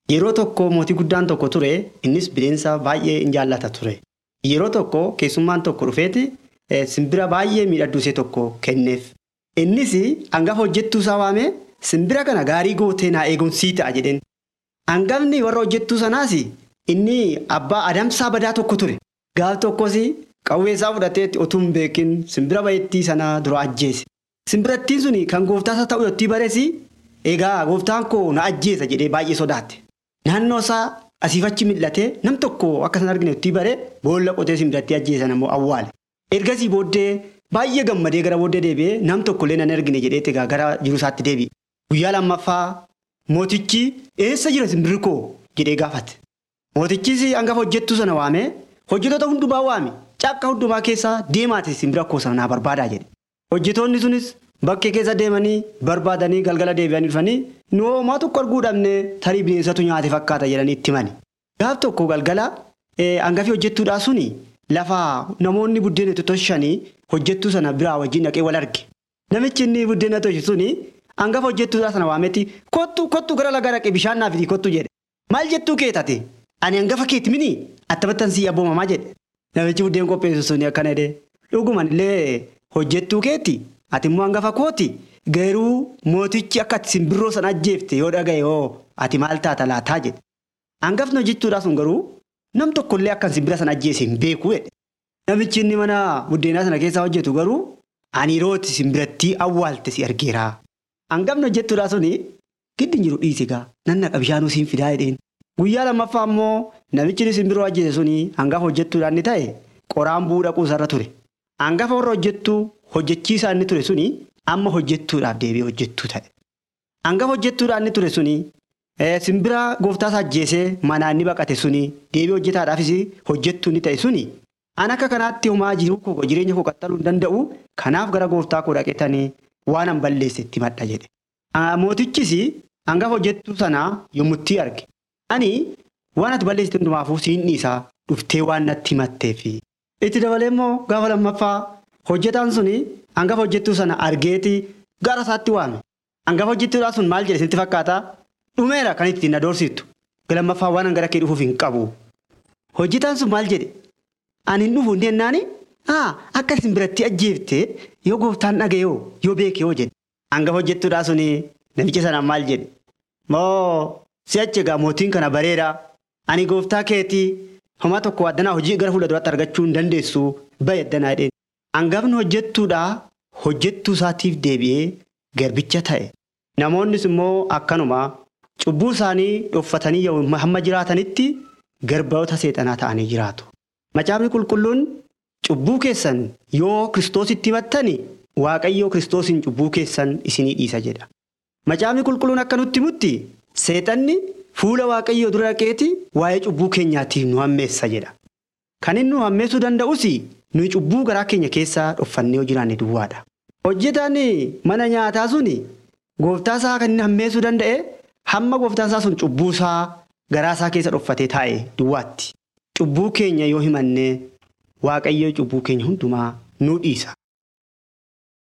Yeroo tokko mootii guddaan tokko ture innis bineensa baay'ee in jaallata ture. Yeroo tokko keessummaan tokko dhufeeti simbira baay'ee miidhagduu tokko kenneef. Innis hangafa hojjettuu isaa waamee simbira kana gaarii gootee naa eegumsii ta'a jedheen. Hangafni warra hojjettuu sanaas inni abbaa adamsaa badaa tokko ture. Gaaf tokkos qawwee isaa fudhatee otuu hin beekin simbira bayeettii sana dura ajjeese. Simbirattiin sun kan gooftaasa ta'u yottii barees egaa gooftaan koo na ajjeesa jedhee baay'ee sodaatte. Naannoo isaa asiifachi mil'atee nam tokko akka isaan argine yottii bare boolla qotee simbirattii ajjeesan ammoo awwaale. Ergasii booddee baay'ee gammadee gara booddee deebi'ee nam tokkollee nan argine jedheetti egaa gara jiru isaatti deebi'e. Guyyaa lammaffaa mootichi eessa jira simbirri koo jedhee gaafate. Mootichis hangafa hojjettuu sana waamee hojjetoota hundumaa waame cakka hundumaa keessa deemaati simbira koo sana naa barbaadaa jedhe. Hojjetoonni sunis bakkee keessa deemanii barbaadanii galgala deebi'anii dhufanii nu homaa tokko arguu dhabne tarii bineensatu nyaate fakkaata jedhanii itti himani. Gaaf tokko galgala hangafii hojjettuudhaa suni lafa namoonni buddeena itti toshanii hojjettuu sana biraa wajjin dhaqee wal arge. Namichi inni buddeena toshe suni hangafa hojjettuudhaa sana waametti kottu kottu gara laga dhaqee bishaan naaf kottu jedhe. Maal jettuu keetate? Ani hangafa keeti mini attabattan sii abboomamaa jedhe. Namichi buddeen qopheessu suni akkana jedhee dhuguman illee hojjettuu keeti ati immoo hangafa kooti garuu mootichi akka ati simbirroo sana ajjeefte yoo dhagaye hoo ati maal taata laataa jedhe. Hangafni hojjettuudhaa sun garuu nam tokkollee akka simbira sana ajjeese hin beeku jedhe. Namichi inni mana buddeenaa sana keessa hojjetu garuu ani yerooti simbirattii awwaalte si argeera. Hangafni hojjettuudhaa suni giddi jiru dhiise gaa nan naqa bishaanuu siin fidaa jedheen. Guyyaa lammaffaa immoo namichi simbirroo ajjeese suni hangafa hojjettuudhaan ni ta'e qoraan bu'uu dhaquu isarra ture. Hangafa warra hojjettuu hojjechiisaa inni ture suni amma hojjettuudhaaf deebi'ee hojjettuu ta'e. Hangafa hojjettuudhaan inni ture suni simbira gooftaas ajjeesee manaa inni baqate suni deebi'ee hojjetaadhaafis hojjettuu inni ta'e suni an akka kanaatti homaa jiru koo jireenya koo qaxxaluu hin danda'u kanaaf gara gooftaa koo dhaqeetanii waan an balleesse itti madha jedhe. Mootichis hangafa hojjettuu sanaa yommutti arge. Ani waan ati balleessite hundumaafuu siin dhiisaa dhuftee waan natti himatteef. Itti dabalee immoo gaafa lammaffaa hojjetaan suni hangafa hojjettuu sana argeeti gara isaatti waame. Hangafa hojjettuudhaan sun maal jedhe sitti fakkaata? Dhumeera kan ittiin na doorsiftu. Lammaffaa waan gara kee dhufuuf hin qabu. Hojjetaan sun maal jedhe? Ani hin dhufu hin jennaani? Haa akka simbiratti ajjeefte yoo gooftaan dhagayoo yoo beekee jedhe. Hangafa hojjettuudhaan suni namicha sanaan maal jedhe? Moo si'achi egaa mootiin kana bareeda. Ani gooftaa keetii homaa tokko addanaa hojii gara fuula duraatti argachuu hin dandeessu bahe addanaa jedheen. Hangafni hojjettuudhaa hojjettuu isaatiif deebi'ee garbicha ta'e. Namoonnis immoo akkanuma cubbuu isaanii dhoffatanii hamma jiraatanitti garboota seexanaa ta'anii jiraatu. Macaafni qulqulluun cubbuu keessan yoo kiristoositti himattani waaqayyoo kiristoosiin cubbuu keessan isinii dhiisa jedha. Macaafni qulqulluun akka nutti himutti seexanni fuula waaqayyoo dura dhaqeeti waa'ee cubbuu keenyaatiif nu hammeessa jedha. Kan inni nu hammeessuu danda'us nuyi cubbuu garaa keenya keessaa dhoffannee yoo jiraanne duwwaadha. Hojjetaan mana nyaataa sun gooftaa isaa kan inni hammeessuu danda'e hamma gooftaan isaa sun cubbuu isaa garaa isaa keessa dhoffatee taa'e duwwaatti. Cubbuu keenya yoo himanne waaqayyoo cubbuu keenya hundumaa nu dhiisa.